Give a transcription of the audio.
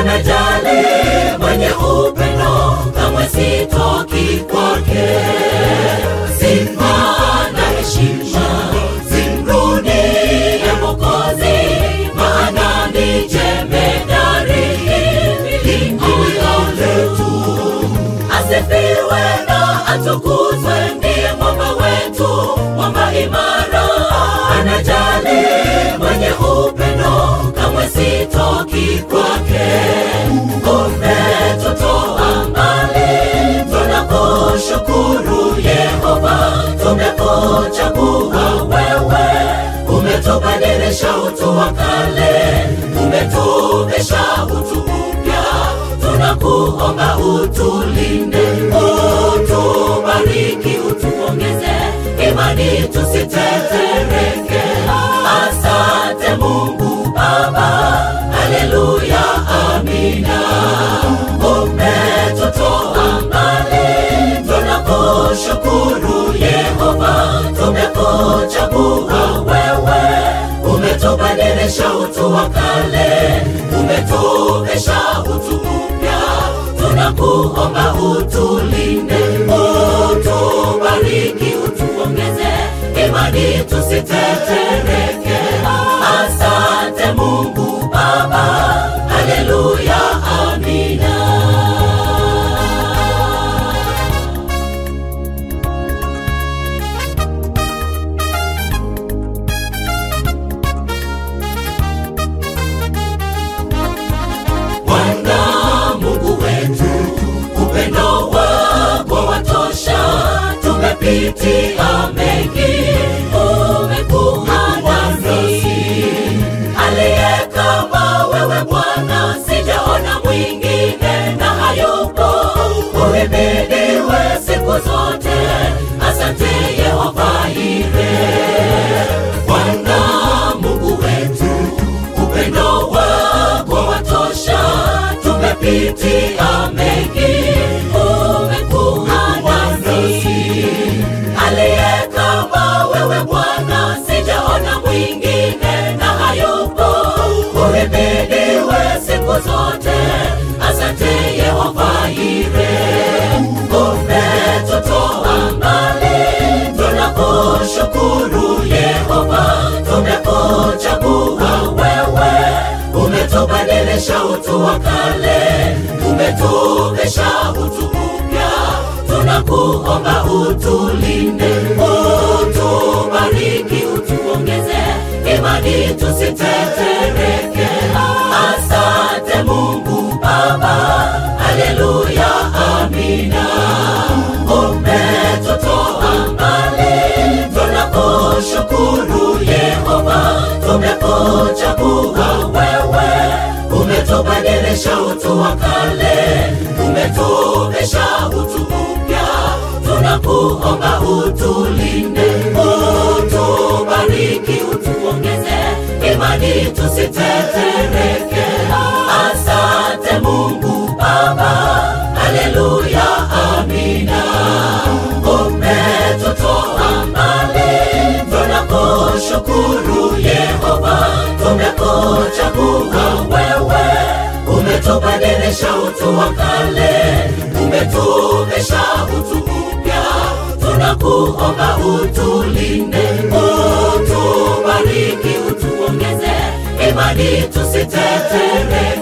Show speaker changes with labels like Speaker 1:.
Speaker 1: anajali, mwenye upendo, kamwe sitoki kwake. Sifa na heshima zimrudie Mwokozi, maana ni jemedari ingilio letu. Asifiwe na atukuzwe, ndiye mwamba wetu, mwamba imara, anajali, mwenye upendo, kamwe sitoki kwake. Umetutoa mbali, tunakushukuru Yehova, tumekuchagua wewe, umetubadilisha utu wa kale, umetuvisha utu upya, tunakuomba utulinde, utubariki, utuongeze imani, tusitetereke. Asante Mungu Baba, haleluya, amina. Umetutoa mbali, tunakushukuru Yehova, tumekuchagua wewe, umetubadilisha utu wa kale, umetuvisha utu upya, tunakuomba utulinde, utubariki, utuongeze imani, tusitetereke. Asante Mungu Baba, haleluya, amina. Bwana Mungu wetu, upendo wako watosha, tumepitia mengi, umekuwa nasi. Aliye kama wewe Bwana, sijaona mwingine na hayupo. Uhimidiwe siku zote, asante Yehova Yire. Bwana Mungu wetu, upendo wako watosha, tumepitia mengi, umekuwa nasi. Aliye kama wewe Bwana, sijaona mwingine na hayupo. Uhimidiwe siku zote, asante Yehova Yire. Umetutoa mbali, tunakushukuru Yehova, tumekuchagua wewe, umetubadilisha utu wa kale, umetuvisha utu upya, tunakuomba utulinde, utubariki, utuongeze imani, tusitetereke. Asante Mungu Baba, haleluya, amina. Umetutoa mbali, tunakushukuru Yehova, tumekuchagua wewe, umetubadilisha utu wa kale, umetuvisha utu upya, tunakuomba utulinde, utubariki, utuongeze imani, tusitetereke. Asante Mungu Baba, haleluya, amina. Umetutoa mbali, tunakushukuru Yehova, tumekuchagua wewe, umetubadilisha utu wa kale, umetuvisha utu upya, tunakuomba utulinde, utubariki, utuongeze imani, tusitetereke.